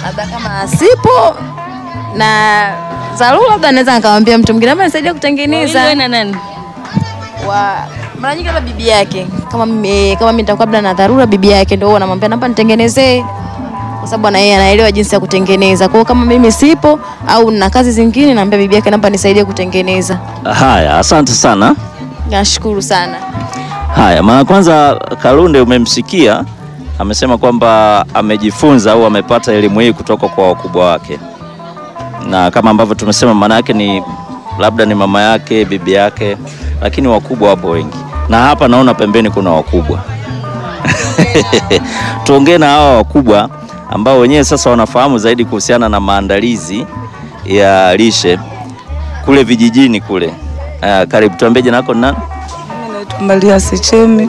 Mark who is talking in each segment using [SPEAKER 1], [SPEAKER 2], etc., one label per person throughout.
[SPEAKER 1] labda kama sipo na dharura, labda naweza nikamwambia mtu mwingine labda nisaidie kutengeneza
[SPEAKER 2] Wewe na nani?
[SPEAKER 1] wa mara nyingi labda bibi yake kama mimi kama mimi nitakuwa labda na dharura, bibi yake ndio huwa anamwambia naomba nitengenezee, kwa sababu na yeye anaelewa jinsi ya kutengeneza. Kwa hiyo kama mimi sipo au na kazi zingine, naambia bibi yake naomba nisaidie kutengeneza.
[SPEAKER 3] Haya, asante sana.
[SPEAKER 1] Nashukuru sana.
[SPEAKER 3] Haya, mara kwanza Kalunde umemsikia amesema kwamba amejifunza au amepata elimu hii kutoka kwa wakubwa wake, na kama ambavyo tumesema, maana yake ni labda ni mama yake, bibi yake, lakini wakubwa wapo wengi, na hapa naona pembeni kuna wakubwa. Tuongee na hawa wakubwa ambao wenyewe sasa wanafahamu zaidi kuhusiana na maandalizi ya lishe kule vijijini kule. Uh, karibu tuambie jina lako ni nani?
[SPEAKER 4] Mimi naitwa Maria Sechemi.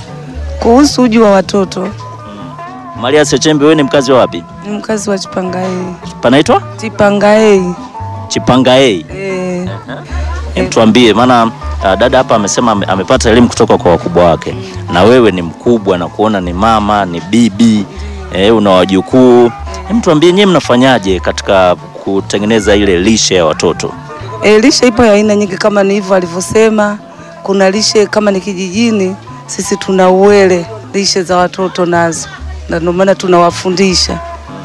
[SPEAKER 4] Kuhusu uji wa watoto,
[SPEAKER 3] Maria Sechembe, wewe ni mkazi wa wapi?
[SPEAKER 4] ni mkazi wa Chipangaei.
[SPEAKER 3] Panaitwa
[SPEAKER 4] Chipangaei.
[SPEAKER 3] Chipangaei.
[SPEAKER 4] Eh,
[SPEAKER 3] Hem, tuambie maana uh, dada hapa amesema ame- amepata elimu kutoka kwa wakubwa wake, na wewe ni mkubwa na kuona ni mama ni bibi eh, una wajukuu. Hem, tuambie nyewe mnafanyaje katika kutengeneza ile lishe ya watoto?
[SPEAKER 4] eh, lishe ipo ya aina nyingi kama ni hivyo alivyosema. Kuna lishe kama ni kijijini, sisi tuna uwele lishe za watoto nazo, na ndio maana tunawafundisha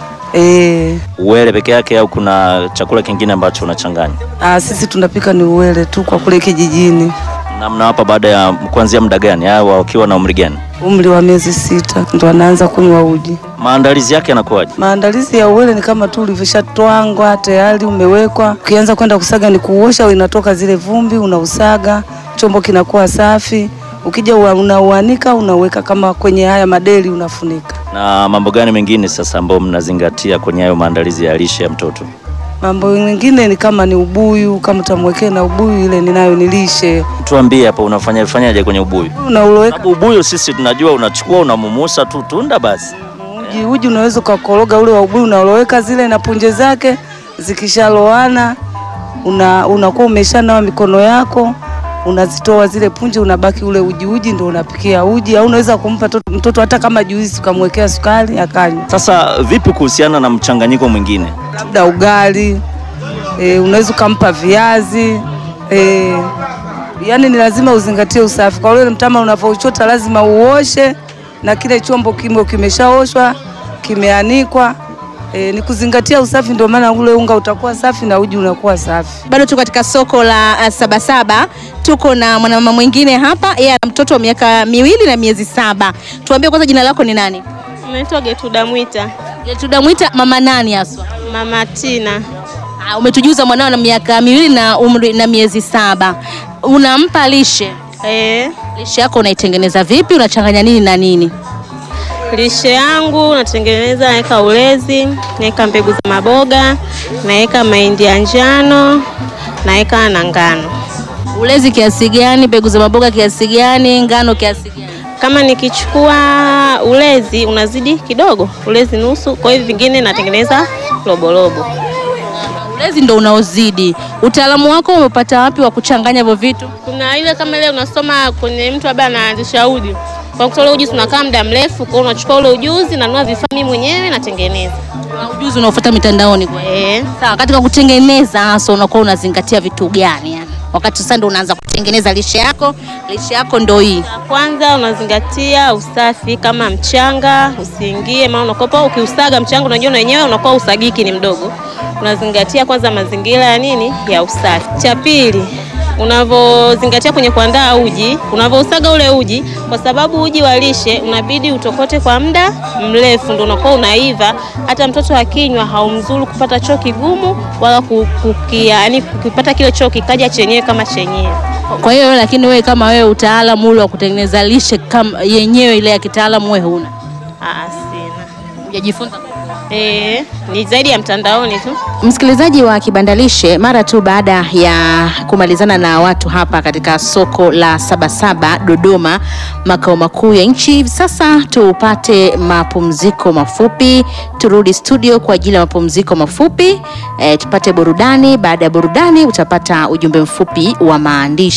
[SPEAKER 4] eh,
[SPEAKER 3] Uwele peke yake au kuna chakula kingine ambacho unachanganya?
[SPEAKER 4] ah, sisi tunapika ni uwele tu kwa kule kijijini.
[SPEAKER 3] Na mnawapa baada ya kuanzia muda gani au wakiwa na umri gani?
[SPEAKER 4] Umri wa miezi sita ndo anaanza kunywa uji.
[SPEAKER 3] Maandalizi yake yanakuwaje?
[SPEAKER 4] Maandalizi ya uwele ni kama tu ulivyoshatwangwa tayari umewekwa. Ukianza kwenda kusaga ni kuosha, inatoka zile vumbi, unausaga, chombo kinakuwa safi. Ukija ua- unauanika, unaweka kama kwenye haya madeli, unafunika.
[SPEAKER 3] Na mambo gani mengine sasa ambayo mnazingatia kwenye hayo maandalizi ya lishe ya mtoto?
[SPEAKER 4] Mambo mengine ni kama ni ubuyu, kama utamwekea na ubuyu, ile ninayo nilishe,
[SPEAKER 3] Tuambie hapa unafanya fanyaje kwenye ubuyu?
[SPEAKER 4] unauloweka
[SPEAKER 3] Sababu ubuyu sisi tunajua unachukua unamumusa tu tunda basi.
[SPEAKER 4] uji. Uji unaweza ukakoroga ule wa ubuyu, unauloweka zile na punje zake, zikishaloana una unakuwa umeshanawa mikono yako unazitoa zile punje, unabaki ule uji. Uji ndio unapikia uji, au unaweza kumpa to- mtoto hata kama juisi, ukamwekea sukari akanywa,
[SPEAKER 3] Sasa vipi kuhusiana na mchanganyiko mwingine?
[SPEAKER 4] labda ugali e, unaweza ukampa viazi e, yani ni lazima uzingatie usafi. Kwa ule mtama unavyochota lazima uoshe, na kile chombo kimo kimeshaoshwa kimeanikwa. E, ni kuzingatia usafi, ndio maana ule unga utakuwa safi na uji unakuwa safi.
[SPEAKER 2] Bado tuko katika soko la uh, Sabasaba. Tuko na mwanamama mwingine hapa, yeye ana mtoto wa miaka miwili na miezi saba. Tuambie kwanza jina lako ni nani?
[SPEAKER 5] Naitwa Getuda Mwita,
[SPEAKER 2] Tunamwita mama nani haswa?
[SPEAKER 5] Mama Tina.
[SPEAKER 2] Ah, umetujuza mwanao na miaka miwili na umri na miezi saba. Unampa lishe.
[SPEAKER 5] Eh,
[SPEAKER 2] Lishe yako unaitengeneza vipi? Unachanganya nini na nini?
[SPEAKER 5] lishe yangu natengeneza, naweka ulezi, naweka mbegu za maboga, naweka mahindi ya njano, naweka na ngano.
[SPEAKER 2] Ulezi kiasi gani? Mbegu za maboga kiasi gani? Ngano kiasi gani?
[SPEAKER 5] Kama nikichukua ulezi unazidi kidogo, ulezi nusu, kwa hiyo vingine natengeneza roborobo.
[SPEAKER 2] Ulezi ndo unaozidi. Utaalamu wako umepata wapi wa kuchanganya hivyo vitu?
[SPEAKER 5] Kuna ile kama ile unasoma kwenye mtu labda anaanzisha uji, kwa kutoa ule ujuzi unakaa muda mrefu, kwa hiyo unachukua ule ujuzi, nanunua vifaa mimi mwenyewe natengeneza.
[SPEAKER 2] Kuna ujuzi unaofuata mitandaoni kwa hiyo.
[SPEAKER 5] Eh.
[SPEAKER 2] Sawa, katika kutengeneza hasa unakuwa unazingatia vitu gani yani? Wakati sasa ndo unaanza kutengeneza lishe yako, lishe yako ndo hii.
[SPEAKER 5] Ya kwanza unazingatia usafi, kama mchanga usiingie, maana unakopa ukiusaga mchanga, unajua na wenyewe unakuwa usagiki ni mdogo. Unazingatia kwanza mazingira ya nini ya usafi. Cha pili unavyozingatia kwenye kuandaa uji, unavyousaga ule uji, kwa sababu uji wa lishe unabidi utokote kwa muda mrefu, ndio unakuwa unaiva. Hata mtoto akinywa haumzuru kupata choo kigumu wala ku- kukia, yani kukipata kile choo kikaja chenyewe kama chenyewe.
[SPEAKER 2] Kwa hiyo lakini wewe kama wewe utaalamu ule wa kutengeneza lishe kama yenyewe ile ya kitaalamu wewe huna.
[SPEAKER 5] Ah, sina.
[SPEAKER 2] Hujajifunza.
[SPEAKER 5] Eh, ni zaidi ya mtandaoni tu.
[SPEAKER 2] Msikilizaji wa Kibandalishe, mara tu baada ya kumalizana na watu hapa katika soko la Sabasaba Dodoma, makao makuu ya nchi, hivi sasa tupate mapumziko mafupi, turudi studio kwa ajili ya mapumziko mafupi e, tupate burudani. Baada ya burudani utapata ujumbe mfupi wa maandishi.